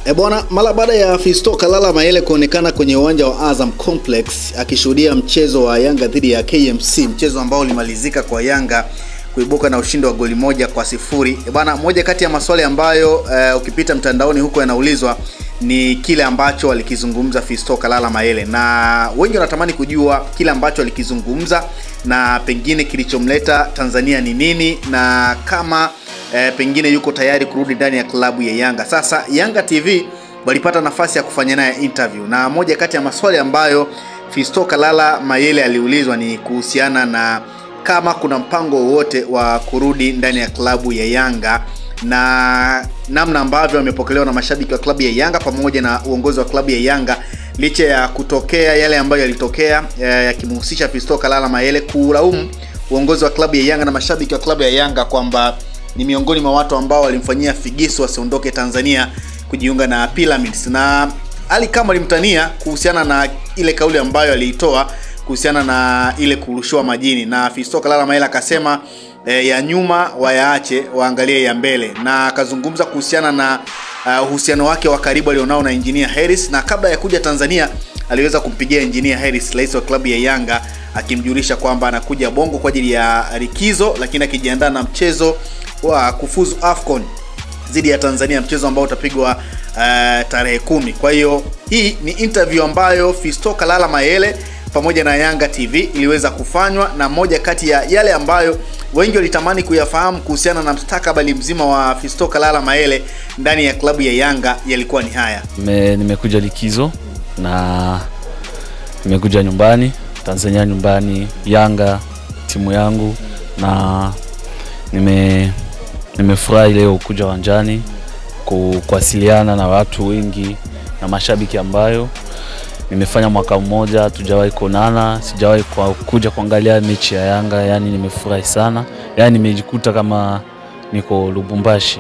E bwana, mara baada ya Fisto Kalala Mayele kuonekana kwenye uwanja wa Azam Complex akishuhudia mchezo wa Yanga dhidi ya KMC, mchezo ambao ulimalizika kwa Yanga kuibuka na ushindi wa goli moja kwa sifuri. E bwana, moja kati ya maswali ambayo uh, ukipita mtandaoni huko yanaulizwa ni kile ambacho alikizungumza Fisto Kalala Mayele, na wengi wanatamani kujua kile ambacho alikizungumza na pengine kilichomleta Tanzania ni nini na kama eh, pengine yuko tayari kurudi ndani ya klabu ya Yanga. Sasa Yanga TV walipata nafasi ya kufanya naye interview, na moja kati ya maswali ambayo Fisto Kalala Mayele aliulizwa ni kuhusiana na kama kuna mpango wowote wa kurudi ndani ya klabu ya Yanga na namna ambavyo amepokelewa na mashabiki wa klabu ya Yanga pamoja na uongozi wa klabu ya Yanga licha ya kutokea yale ambayo yalitokea yakimhusisha Fisto Kalala Mayele kulaumu uongozi wa klabu ya Yanga na mashabiki wa klabu ya Yanga kwamba ni miongoni mwa watu ambao walimfanyia figisu asiondoke Tanzania kujiunga na Pyramids, na Ali kama alimtania kuhusiana na ile kauli ambayo aliitoa kuhusiana na ile kurushiwa majini, na Fisto Kalala Mayele akasema e, ya nyuma wayaache waangalie ya mbele, na akazungumza kuhusiana na uhusiano uh, wake wa karibu alionao na Engineer Harris, na kabla ya kuja Tanzania aliweza kumpigia Engineer Harris, rais wa klabu ya Yanga, akimjulisha kwamba anakuja Bongo kwa ajili ya likizo, lakini akijiandaa na mchezo wa kufuzu AFCON dhidi ya Tanzania, mchezo ambao utapigwa uh, tarehe kumi. Kwa hiyo hii ni interview ambayo Fisto Kalala Mayele pamoja na Yanga TV iliweza kufanywa, na moja kati ya yale ambayo wengi walitamani kuyafahamu kuhusiana na mstakabali mzima wa Fisto Kalala Mayele ndani ya klabu ya Yanga yalikuwa ni haya. Nime, nimekuja likizo na nimekuja nyumbani Tanzania, nyumbani Yanga, timu yangu, na nime nimefurahi leo kuja uwanjani kuwasiliana na watu wengi na mashabiki ambayo nimefanya mwaka mmoja tujawahi kuonana, sijawahi kwa kuja kuangalia mechi ya Yanga. Yani nimefurahi sana, yani nimejikuta kama niko Lubumbashi.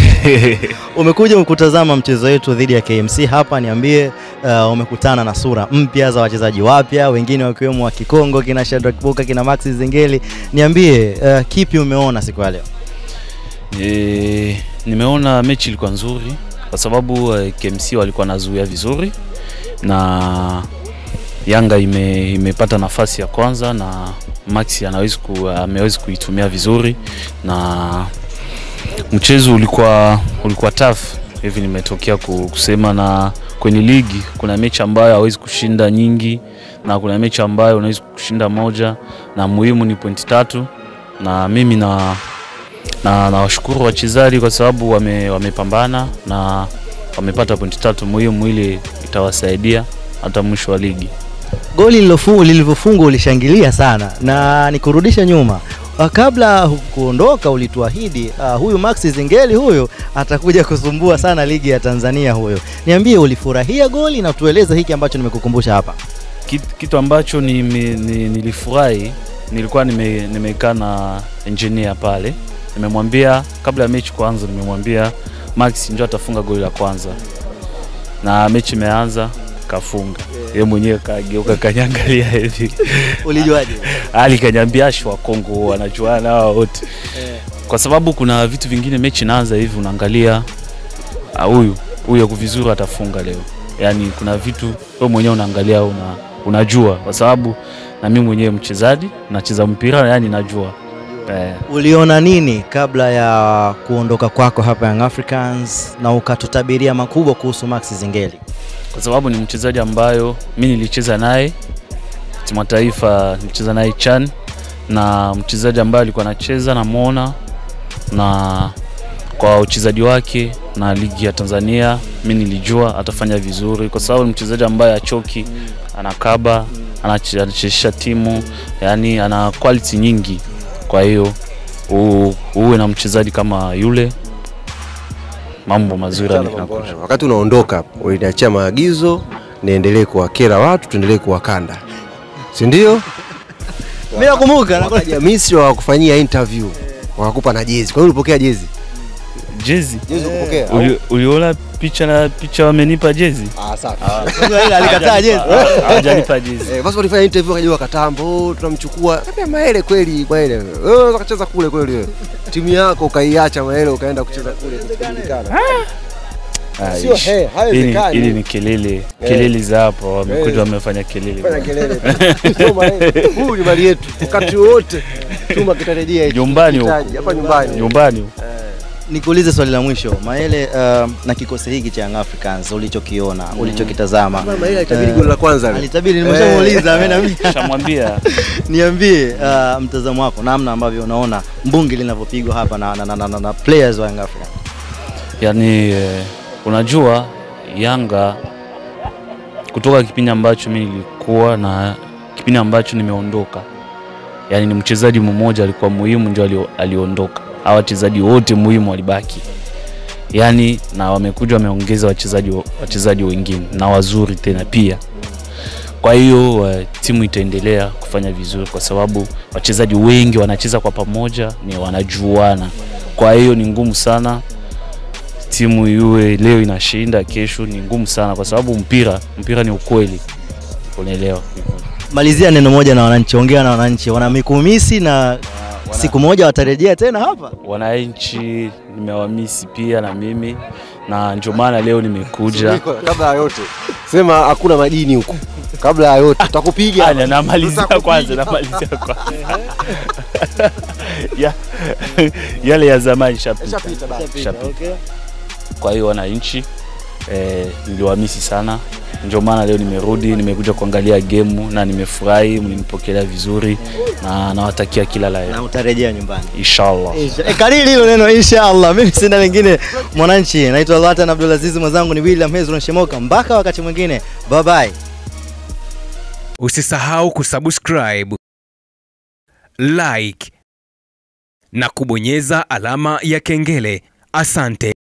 Umekuja kutazama mchezo wetu dhidi ya KMC hapa, niambie, uh, umekutana na sura mpya za wachezaji wapya, wengine wakiwemo wa Kikongo, kina Shadrack Kibuka, kina Max Zengeli. Niambie, uh, kipi umeona siku ya leo? E, nimeona mechi ilikuwa nzuri kwa sababu uh, KMC walikuwa nazuia vizuri na Yanga ime, imepata nafasi ya kwanza na Max anaweza ku, ameweza kuitumia vizuri na mchezo ulikuwa ulikuwa tough hivi nimetokea kusema, na kwenye ligi kuna mechi ambayo hawezi kushinda nyingi na kuna mechi ambayo unaweza kushinda moja, na muhimu ni pointi tatu, na mimi na na nawashukuru wachezaji kwa sababu wame, wamepambana na wamepata pointi tatu muhimu, ili itawasaidia hata mwisho wa ligi. Goli lilivyofungwa ulishangilia sana, na nikurudisha nyuma kabla kuondoka ulituahidi uh, huyu Max Zingeli huyo atakuja kusumbua sana ligi ya Tanzania huyo. Niambie, ulifurahia goli na tueleze hiki ambacho nimekukumbusha hapa. Kitu, kitu ambacho ni, ni, nilifurahi nilikuwa nimekaa nime na engineer pale, nimemwambia kabla ya mechi kuanza, nimemwambia Max ndio atafunga goli la kwanza, na mechi imeanza kafunga yeye mwenyewe kageuka kanyangalia hivi. Ulijuaje? Ali kanyambia ashi wa Kongo wanajuana hao wote kwa sababu kuna vitu vingine mechi naanza hivi unaangalia huyu huyu ako vizuri atafunga leo, yaani kuna vitu wewe mwenyewe unaangalia una, unajua kwa sababu na mimi mwenyewe mchezaji nacheza mpira yani najua Eh. Uliona nini kabla ya kuondoka kwako hapa Young Africans na ukatutabiria makubwa kuhusu Max Zingeli? Kwa sababu ni mchezaji ambayo mi nilicheza naye timu taifa, nilicheza naye CHAN na mchezaji ambaye alikuwa anacheza namwona, na kwa uchezaji wake na ligi ya Tanzania mi nilijua atafanya vizuri, kwa sababu ni mchezaji ambaye achoki, anakaba, anachezesha timu, yani ana quality nyingi kwa hiyo uwe na mchezaji kama yule, mambo mazuri yanakuja. Wakati unaondoka uliniachia maagizo niendelee kuwakera watu, tuendelee kuwakanda, si ndio? Mimi nakumbuka wakaja Misri wakakufanyia interview wakakupa na jezi. Kwa hiyo ulipokea jezi? Jezi Jezi kupokea? Uli, uliona picha na picha wamenipa jezi? Ah, safi. Ile alikataa jezi. Hajanipa jezi. Eh, basi walifanya interview wakaja wakatambo, oh, tunamchukua. Kaambia Maele kweli, Maele. Wewe unaweza kucheza kule kweli wewe. Timu yako ukaiacha Maele ukaenda kucheza kule kujulikana. Ah, Sio ish. he, Hili- haiwezekani. hili ni kelele kelele za hapo wamekuja wamefanya kelele Fanya kelele tu. Soma yeye. Huyu ni mali yetu. Wakati wote chuma kitarejea hicho. Nyumbani huko. Kitaji, hapa nyumbani. nyumbani Nikuulize swali la mwisho Maele, uh, na kikosi hiki cha Young Africans ulichokiona, ulichokitazama, Mama ile itabidi goli la kwanza. lile. alitabiri, nimeshamuuliza mimi na mimi. shamwambia Niambie uh, mtazamo wako, namna ambavyo unaona mbungi linavyopigwa hapa na, na, na, na, na, na players wa Young Africans. yani eh, unajua Yanga kutoka kipindi ambacho mimi nilikuwa na kipindi ambacho nimeondoka, yani ni mchezaji mmoja alikuwa muhimu ndio alio, aliondoka. Hawa wachezaji wote muhimu walibaki, yani na wamekuja wameongeza wachezaji wachezaji wengine na wazuri tena pia. Kwa hiyo uh, timu itaendelea kufanya vizuri kwa sababu wachezaji wengi wanacheza kwa pamoja, ni wanajuana. Kwa hiyo ni ngumu sana timu iwe leo inashinda kesho, ni ngumu sana kwa sababu mpira mpira ni ukweli, unaelewa. Malizia neno moja na wananchi, ongea na wananchi, wana mikumisi na siku moja watarejea tena hapa. Wananchi nimewamisi pia na mimi, na ndio maana leo nimekuja. Niko, Kabla ya yote sema hakuna madini huku. Kabla ya yote tutakupiga. Anya, namalizia Tutakupiga. kwanza, namalizia kwanza ya, yale ya zamani shapita. Ishapita basi. Shapita. Kwa hiyo wananchi eh, niliwamisi sana, ndio maana leo nimerudi, nimekuja kuangalia gemu na nimefurahi, mlinipokelea vizuri na nawatakia kila la heri Na utarejea nyumbani. inshallah. E, kariri hilo neno inshallah. Mimi sina lingine mwananchi. Naitwa Latan Abdulaziz, mwenzangu ni William Hezron Shemoka. Mpaka wakati mwingine, bye bye. Usisahau kusubscribe, like na kubonyeza alama ya kengele. Asante.